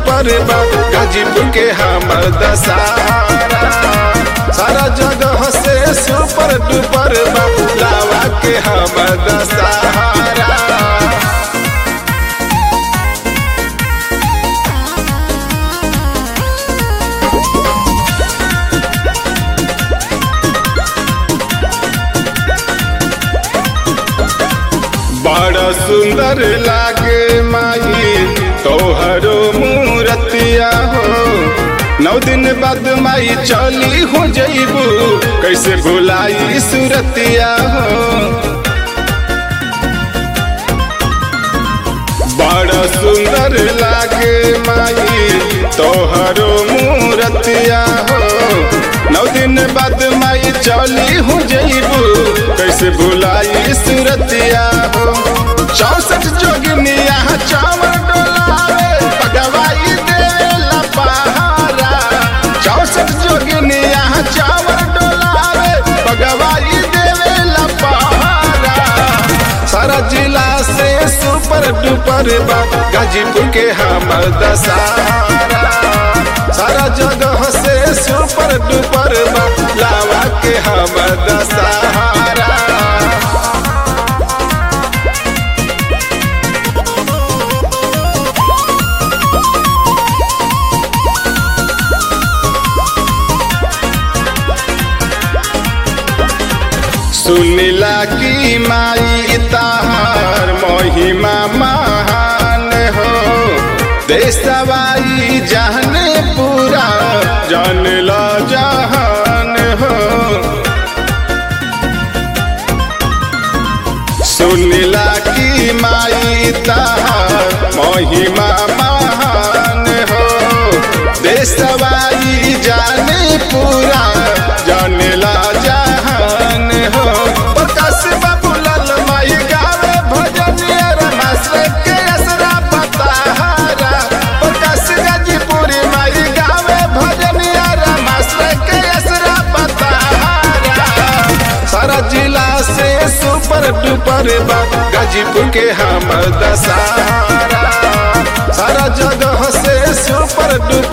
duper बा गाजीपुर के हमर दशहरा सारा जगह से सुपर डुपर बा लावा के हमर दशहरा बड़ा सुंदर लागे माई तोहरो मूरतिया हो नौ दिन बाद माई चली हो जईबू कैसे भुलाई सूरतिया हो बड़ा सुंदर लागे माई तोहरो मूरतिया हो नौ दिन बाद माई चली हो जईबू कैसे भुलाई सूरतिया हो चौसठ जोगिनिया चावल डोलावे पगवाई देला पहारा चौसठ जोगिनिया चावल डोलावे पगवाई देवेला पहारा सारा जिला से सुपर डुपर बा गाजीपुर के हमर दशहरा सारा जगह से सुपर डुपर बा लावा के हमर दशहरा सुनिला की माई ताहार महिमा महान हो देशवाई जाने पूरा जान ला जहान हो सुनिला की माई ताहार महिमा महान हो देशवाई जाने पूरा जाने ला जहान हो प्रकाश बाबू लाल माई गावे भजन रमास के असरा पताहारा प्रकाश गाजीपुरी माई गावे भजन रमास के असरा पताहारा सारा जिला से सुपर डुपर बा गाजीपुर के हमर दशहरा सारा जगह से सुपर डुपर